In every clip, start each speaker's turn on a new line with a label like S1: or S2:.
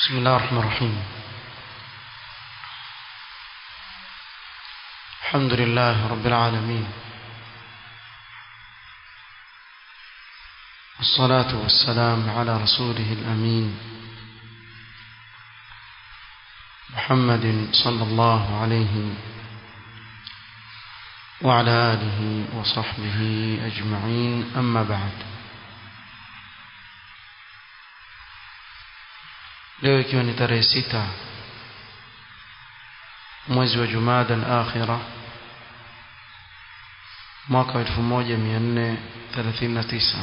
S1: بسم الله الرحمن الرحيم الحمد لله رب العالمين والصلاة والسلام على رسوله الأمين محمد صلى الله عليه وعلى آله وصحبه أجمعين أما بعد leo ikiwa ni tarehe sita mwezi wa jumada al-akhira mwaka wa 1439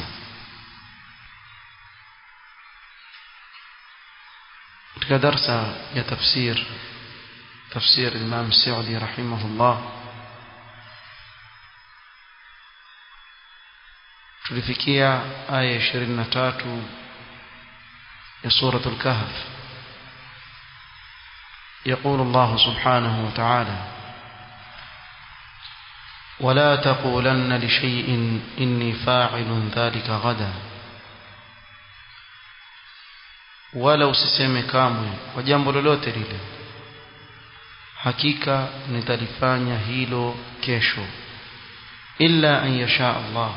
S1: katika darsa ya tafsir tafsir Imam Saudi rahimahullah tulifikia aya 23 ya سورة الكهف يقول الله سبحانه وتعالى ولا تقولن لشيء إني فاعل ذلك غدا wala usiseme kamwe kwa jambo lolote lile hakika nitalifanya hilo kesho illa an yasha Allah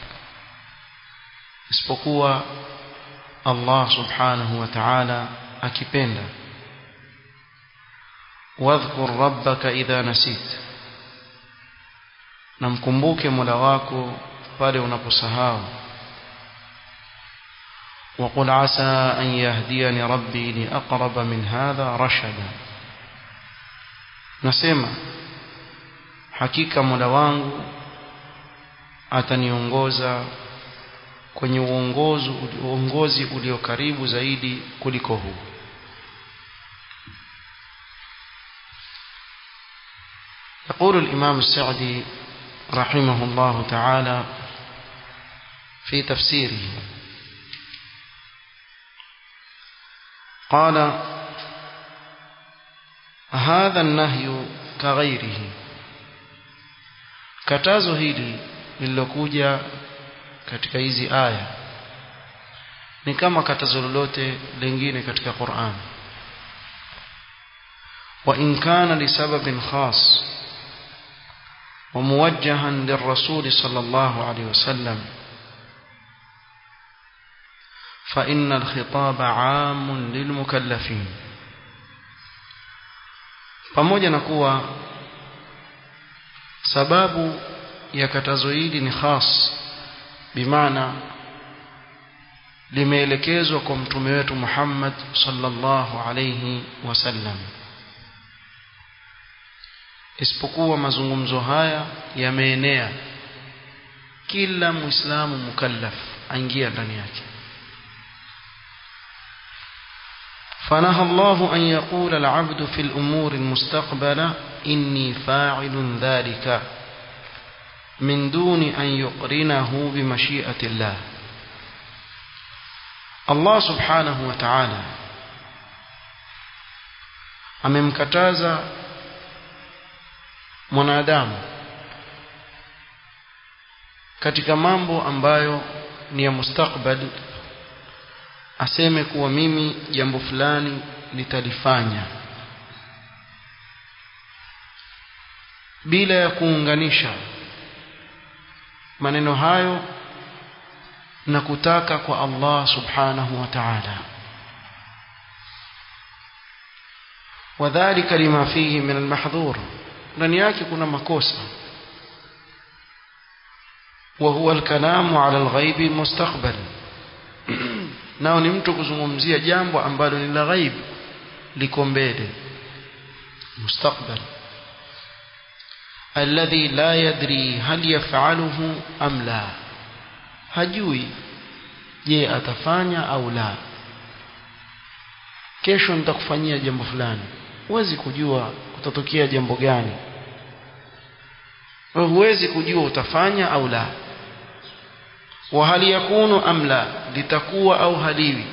S1: isipokuwa Allah subhanahu wa ta'ala akipenda wadhkur rabbaka idha nasit na mkumbuke Mola wako pale unaposahau وقل عسى أن يهديني ربي لأقرب من هذا رشدا نسمع حقيقة Mola wangu ataniongoza kwenye uongozi uongozi ulio karibu zaidi kuliko huu يقول الإمام السعدي رحمه الله تعالى في تفسيره قال هذا النهي كغيره katazo hili lililokuja katika hizi aya ni kama katazo lolote lingine katika Qur'an wa in kana li sababin khas wa muwajjahan lirrasul sallallahu alayhi wasallam fa inna al-khitaba 'amun lilmukallafin pamoja na kuwa sababu ya katazo hili ni khas bimaana limeelekezwa kwa mtume wetu Muhammad sallallahu alayhi wasallam isipokuwa mazungumzo haya yameenea kila muislamu mukallaf aingia ndani yake فنهى الله أن يقول العبد في الأمور المستقبلة إني فاعل ذلك من دون أن يقرنه بمشيئة الله الله سبحانه وتعالى amemkataza mwanadamu katika mambo ambayo ni ya mustakbali aseme kuwa mimi jambo fulani nitalifanya bila ya kuunganisha maneno hayo na kutaka kwa Allah subhanahu wa ta'ala wadhālika lima fihi min al-mahdhur ndani yake kuna makosa wa huwa al-kalamu 'ala al-ghaib mustaqbal nao ni mtu kuzungumzia jambo ambalo ni la ghaib liko mbele mustaqbal alladhi la yadri hal yaf'aluhu am la hajui je atafanya au la kesho nitakufanyia jambo fulani huwezi kujua utatokea jambo gani huwezi kujua utafanya au la wa hal yakunu am la litakuwa au haliwi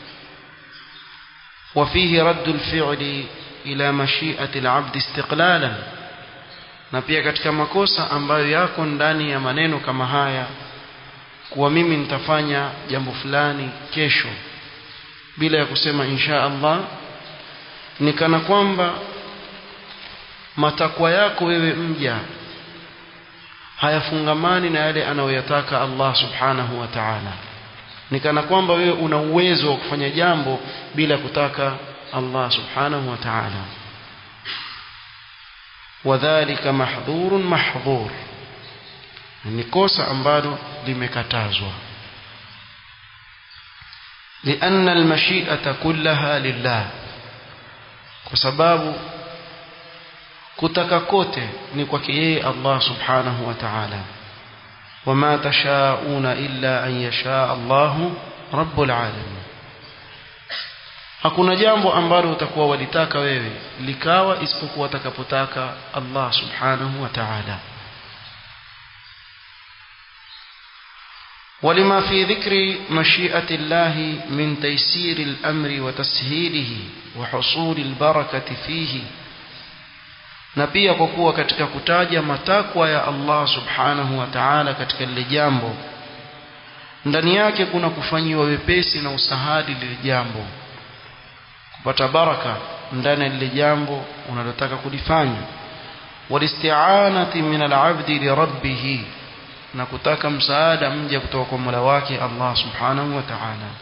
S1: وفيه رد الفعل إلى مشيئة العبد استقلالا na pia katika makosa ambayo yako ndani ya maneno kama haya kuwa mimi nitafanya jambo fulani kesho bila ya kusema insha Allah ni kana kwamba matakwa yako wewe mja hayafungamani na yale anayoyataka Allah subhanahu wa ta'ala ni kana kwamba wewe una uwezo wa kufanya jambo bila kutaka Allah subhanahu wa ta'ala wadhālika mahdhurun mahdhur ni kosa ambalo limekatazwa لأن المشيئة كلها لله kwa sababu kutaka kote ni kwake yeye Allah subhanahu wa ta'ala wama tashauna illa an yasha Allah rabbul alamin hakuna jambo ambalo utakuwa walitaka wewe likawa isipokuwa atakapotaka Allah subhanahu wa ta'ala ولما في ذكر مشيئة الله من تيسير الأمر وتسهيله وحصول البركة فيه na pia kwa kuwa katika kutaja matakwa ya Allah subhanahu wa ta'ala katika lile jambo ndani yake kuna kufanyiwa wepesi na usahadi lile jambo kupata baraka ndani ya lile jambo unalotaka kulifanya walisti'anati min al-'abdi li rabbih na kutaka msaada mja kutoka kwa Mola wake Allah subhanahu wa ta'ala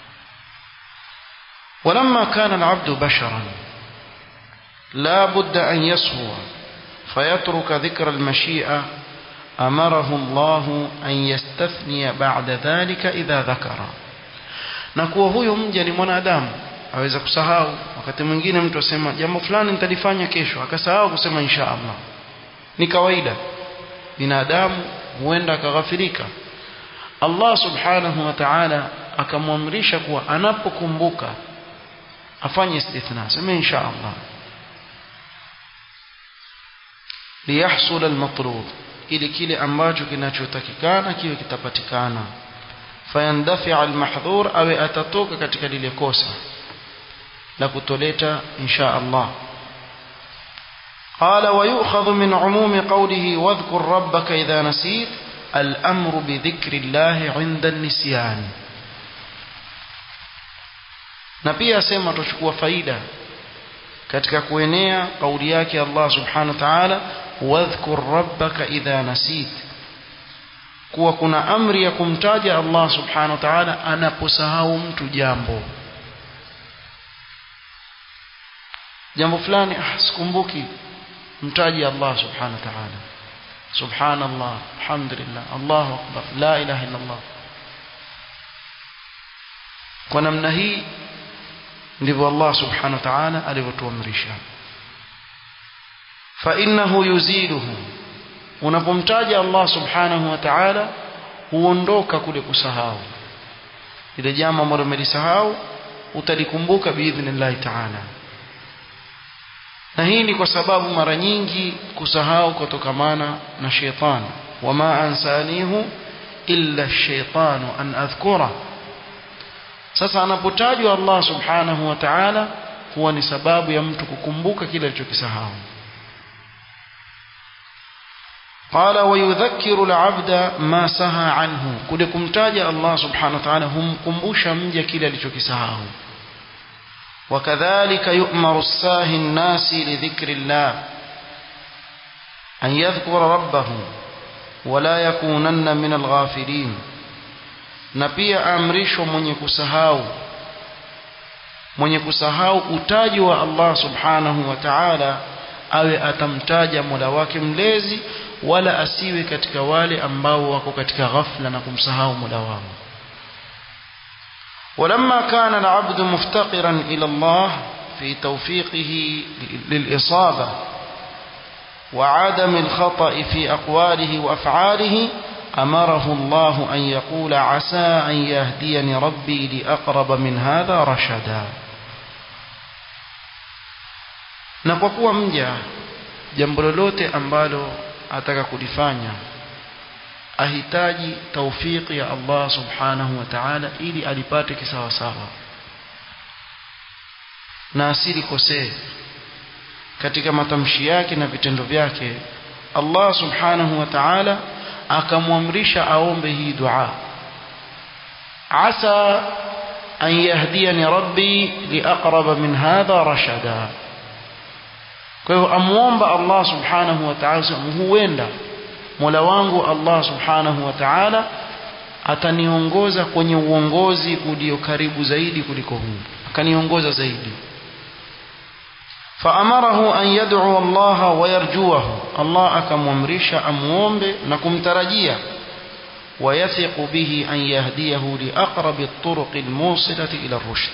S1: ولما كان العبد بشرا لا بد أن يصهو فيترك ذكر المشيئة أمره الله أن يستثني بعد ذلك إذا ذكر نكوه huyo mja ni mwanadamu aweza kusahau wakati mwingine mtu asema jambo fulani nitalifanya kesho akasahau kusema insha Allah ni kawaida binadamu huenda akaghafirika Allah subhanahu wa ta'ala akamwamrisha kuwa anapokumbuka afanye istithna sema insha Allah liyahsul almatlub ili kile ambacho kinachotakikana kiwe kitapatikana fayandafi almahdhur awe atatoka katika lile kosa la kutoleta insha Allah قال ويؤخذ من عموم قوله واذكر ربك إذا نسيت الأمر بذكر الله عند النسيان na pia asema tuchukua faida katika kuenea kauli yake Allah subhanahu wa ta'ala wadhkur rabbaka idha nasit kuwa kuna amri ya kumtaja Allah subhanahu wa ta'ala anaposahau mtu jambo jambo fulani ah sikumbuki mtaji Allah subhanahu wa ta'ala subhanallah alhamdulillah Allahu akbar la ilaha illa Allah kwa namna hii ndivyo Allah subhanahu wa ta'ala alivyotuamrisha fa innahu yuziluhu unapomtaja Allah subhanahu wa ta'ala huondoka kule kusahau ile jambo ambalo umelisahau utalikumbuka biidhnillah ta'ala na hii ni kwa sababu mara nyingi kusahau kutokamana na shetani wama ansanihu illa shaitanu an adhkura sasa anapotajwa Allah subhanahu wa ta'ala huwa ni sababu ya mtu kukumbuka kile alichokisahau قال ويذكر العبد ما سهى عنه kule kumtaja Allah subhanahu wa ta'ala humkumbusha mja kile alichokisahau وكذلك يؤمر الساهي الناس لذكر الله أن يذكر ربه ولا يكونن من الغافلين na pia amrishwa mwenye kusahau mwenye kusahau utaji wa Allah subhanahu wa ta'ala awe atamtaja Mola wake mlezi wala asiwe katika wale ambao wako katika ghafla na kumsahau Mola wao ولما كان العبد مفتقرا إلى الله في توفيقه للإصابة وعدم الخطأ في أقواله وأفعاله أمره الله أن يقول عسى أن يهديني ربي لأقرب من هذا رشدا na kwa kuwa mja jambo lolote ambalo ataka kulifanya ahitaji taufiki ya Allah subhanahu wa ta'ala ili alipate kisawasawa na asilikosee katika matamshi yake na vitendo vyake Allah subhanahu wa ta'ala akamwamrisha aombe hii dua asa an yahdiyani rabbi liaqraba min hadha rashada kwa hivyo amuomba Allah subhanahu wa ta'ala huenda Mola wangu Allah subhanahu wa ta'ala ataniongoza kwenye uongozi ulio karibu zaidi kuliko huu akaniongoza zaidi فأمره أن يدعو الله ويرجوه الله أكممرش أمومب نكم ترجيا ويثق به أن يهديه لأقرب الطرق الموصلة إلى الرشد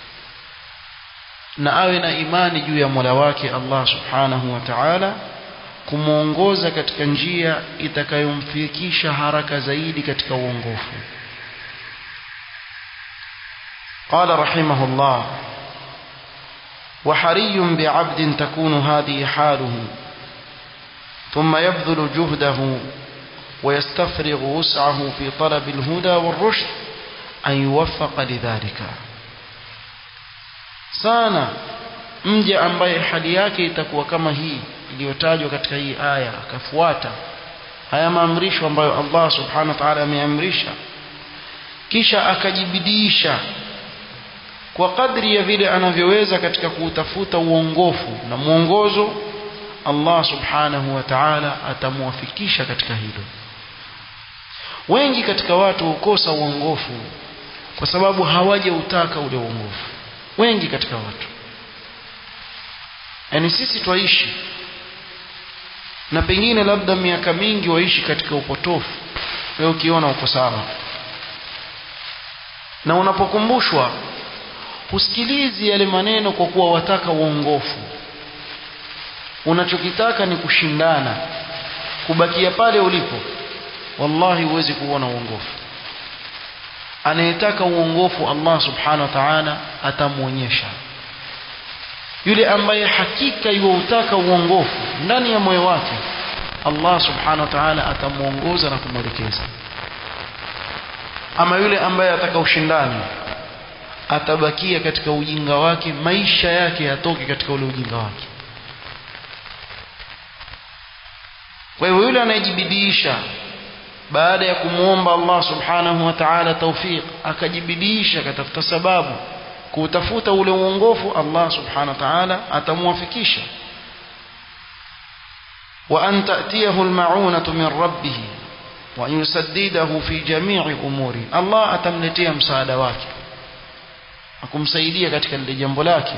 S1: na awe na imani juu ya Mola wake Allah Subhanahu wa Ta'ala kumuongoza katika njia itakayomfikisha haraka zaidi katika uongofu. Qala rahimahullah وحري بعبد تكون هذه حاله ثم يبذل جهده ويستفرغ وسعه في طلب الهدى والرشد أن يوفق لذلك sana mja ambaye hali yake itakuwa kama hii iliyotajwa katika hii aya akafuata haya maamrisho ambayo Allah subhanahu wa ta'ala ameamrisha kisha akajibidiisha kwa kadri ya vile anavyoweza katika kuutafuta uongofu na mwongozo Allah subhanahu wa ta'ala atamwafikisha katika hilo wengi katika watu hukosa uongofu kwa sababu hawajautaka ule uongofu wengi katika watu yani sisi twaishi na pengine labda miaka mingi waishi katika upotofu wewe ukiona uko sawa na unapokumbushwa husikilizi yale maneno kwa kuwa wataka uongofu unachokitaka ni kushindana kubakia pale ulipo wallahi huwezi kuona uongofu anayetaka uongofu Allah subhanahu wa ta'ala atamwonyesha yule ambaye hakika yuutaka uongofu ndani ya moyo wake Allah subhanahu wa ta'ala atamuongoza na kumwelekeza ama yule ambaye ataka ushindani atabakia katika ujinga wake maisha yake yatoke katika ule ujinga wake kwa hivyo yule anayejibidiisha baada ya kumwomba Allah subhanahu wa ta'ala tawfiq akajibidiisha akatafuta sababu kutafuta ule uongofu Allah subhanahu wa ta'ala atamwafikisha wa an ta'tiyahu al-ma'unatu min rabbih wa an yusaddidahu fi jami'i umuri Allah atamletea msaada wake akumsaidia katika lile jambo lake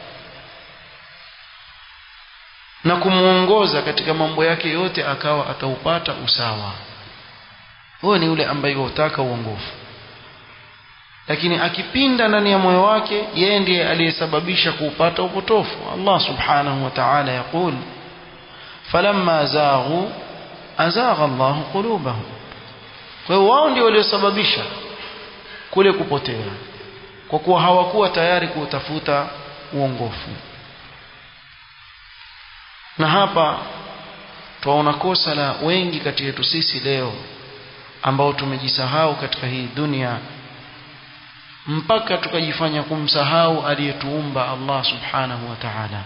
S1: na kumuongoza katika mambo yake yote akawa ataupata usawa huyo ni yule ambaye hutaka uongofu lakini akipinda ndani ya moyo wake yeye ndiye aliyesababisha kuupata upotofu Allah subhanahu wa ta'ala yakul falamma zaghu azagha Allah qulubahum kwa hiyo wao ndio waliosababisha kule kupotea kwa kuwa hawakuwa tayari kuutafuta uongofu na hapa twaona kosa la wengi kati yetu sisi leo ambao tumejisahau katika hii dunia mpaka tukajifanya kumsahau aliyetuumba Allah subhanahu wa ta'ala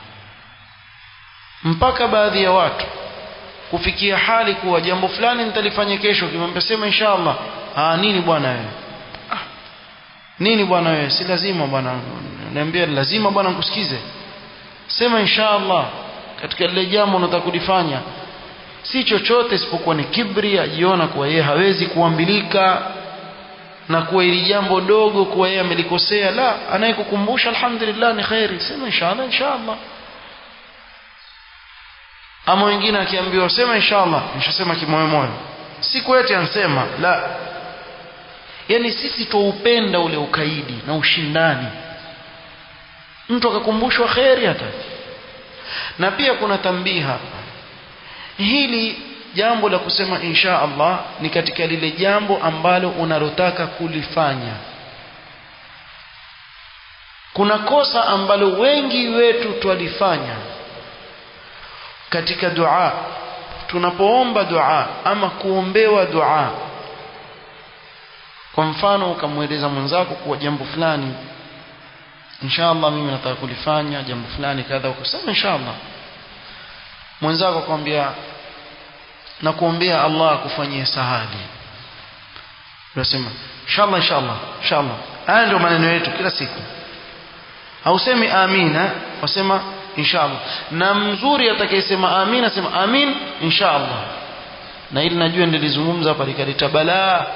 S1: mpaka baadhi ya watu kufikia hali kuwa jambo fulani nitalifanya kesho kimwambia sema inshallah ah nini bwana wewe ah, nini bwana wewe si lazima bwana niambia lazima bwana nikusikize sema inshallah katika lile jambo unataka kulifanya si chochote isipokuwa ni kibri ajiona kuwa yeye hawezi kuambilika na kuwa ili jambo dogo kuwa yeye amelikosea la anayekukumbusha alhamdulillah ni khairi sema inshallah inshallah ama wengine akiambiwa sema inshallah nishasema kimoyo moyo si kweti ansema la yani sisi tuupenda ule ukaidi na ushindani mtu akakumbushwa khairi hata na pia kuna tambii hapa hili jambo la kusema insha Allah ni katika lile jambo ambalo unalotaka kulifanya kuna kosa ambalo wengi wetu twalifanya katika dua tunapoomba dua ama kuombewa dua kwa mfano ukamweleza mwenzako kuwa jambo fulani inshallah mimi nataka kulifanya jambo fulani kadha ukasema inshallah mwenzako akwambia na kuombea Allah akufanyie sahali unasema inshallah inshallah inshallah haya ndio maneno yetu kila siku hausemi amina wasema inshallah na mzuri atakayesema amina sema amin inshallah na ili najua nilizungumza hapa likaleta balaa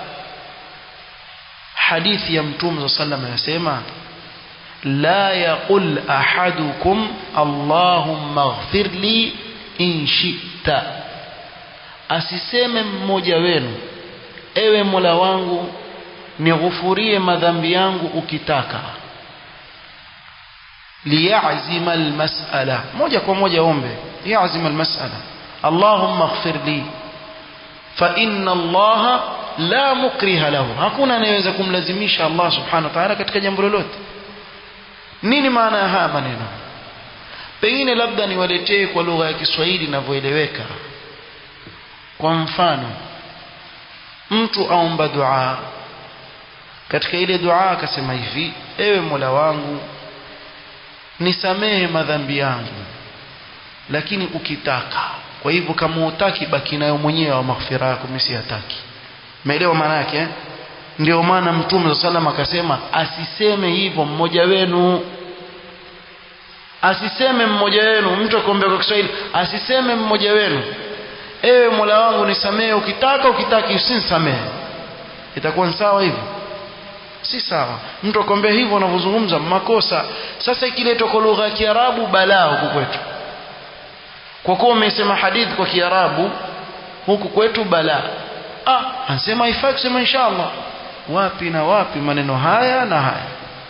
S1: hadithi ya mtume sallallahu alayhi wasallam yasema la yaqul ahadukum allahumma ighfir li in shi'ta asiseme mmoja wenu ewe Mola wangu nighufurie madhambi yangu ukitaka liyazima almas'ala moja kwa moja ombe yazima almas'ala allahumma ighfir li fa inna allaha la mukriha lahu hakuna anayeweza kumlazimisha Allah subhanahu wa ta'ala katika jambo lolote nini maana ya haya maneno pengine labda niwaletee kwa lugha ya Kiswahili inavyoeleweka kwa mfano mtu aomba dua katika ile dua akasema hivi ewe Mola wangu nisamehe madhambi yangu lakini ukitaka kwa hivyo kama utaki baki nayo mwenyewe wa maghfira yako mimi siyataki umeelewa maana yake eh? ndio maana mtume sallam akasema asiseme hivyo mmoja wenu asiseme mmoja wenu mtu akombea kwa Kiswahili asiseme mmoja wenu ewe Mola wangu nisamehe ukitaka ukitaki usinisamehe itakuwa ni sawa hivyo si sawa mtu akwambia hivyo unavyozungumza makosa sasa ikiletwa kwa lugha ya Kiarabu balaa huku kwetu kwa kuwa umesema hadithi kwa Kiarabu huku kwetu balaa ah anasema haifai kusema inshallah wapi na wapi maneno haya na haya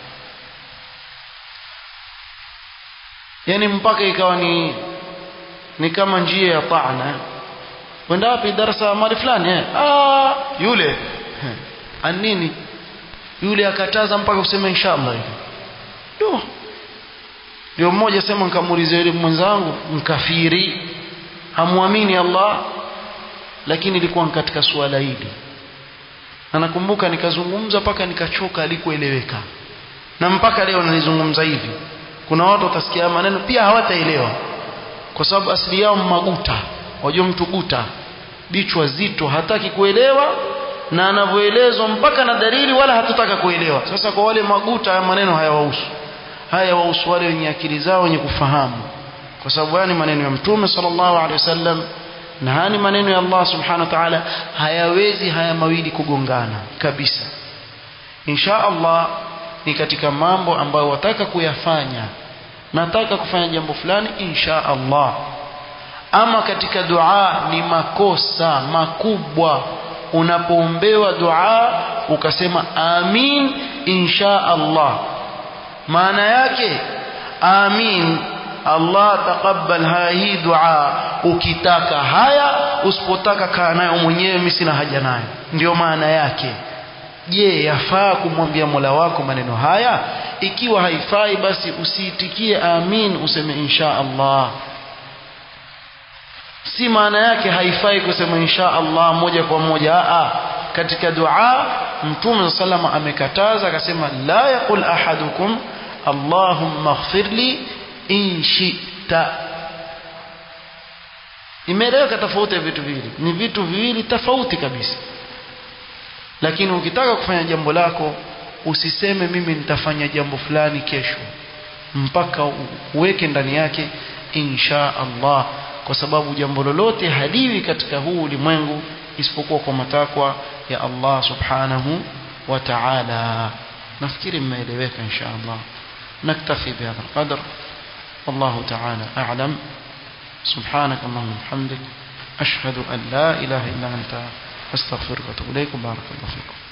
S1: yani mpaka ikawa ni ni kama njia ya taana wenda wapi darasa mali fulani eh ah yule anini yule akataza mpaka kusema inshallah hivi ndio ndio mmoja sema nikamuuliza yule mwenzangu mkafiri hamwamini Allah lakini ilikuwa katika suala hili na nakumbuka nikazungumza mpaka nikachoka alikueleweka na mpaka leo nalizungumza hivi kuna watu watasikia maneno pia hawataelewa kwa sababu asili yao maguta wajua mtu guta bichwa zito hataki kuelewa na anavyoelezwa mpaka na dalili wala hatutaka kuelewa sasa kwa wale maguta haya maneno hayawahusu haya wahusu wale wenye akili zao wenye kufahamu kwa sababu haya ni maneno ya mtume sallallahu alaihi wasallam na haya ni maneno ya Allah subhanahu wa ta'ala hayawezi haya mawili kugongana kabisa insha Allah ni katika mambo ambayo wataka kuyafanya nataka kufanya jambo fulani insha Allah ama katika dua ni makosa makubwa unapoombewa dua ukasema amin insha Allah maana yake amin Allah taqabbal hii dua ukitaka haya usipotaka kaa nayo mwenyewe mimi sina haja nayo ndio maana yake je yafaa kumwambia Mola wako maneno haya ikiwa haifai basi usiitikie amin useme insha Allah si maana yake haifai kusema insha Allah moja kwa moja a katika dua mtume sallama amekataza akasema la yaqul ahadukum Allahumma ighfirli in shi'ta imeeleweka tofauti ya vitu viwili ni vitu viwili tofauti kabisa lakini ukitaka kufanya jambo lako usiseme mimi nitafanya jambo fulani kesho mpaka uweke ndani yake insha Allah kwa sababu jambo lolote haliwi katika huu ulimwengu isipokuwa kwa matakwa ya Allah subhanahu wa ta'ala nafikiri mmeeleweka insha Allah naktafi bihadha القدر والله تعالى أعلم سبحانك اللهم وبحمدك أشهد أن لا إله إلا أنت أستغفرك وأتوب إليك بارك الله فيكم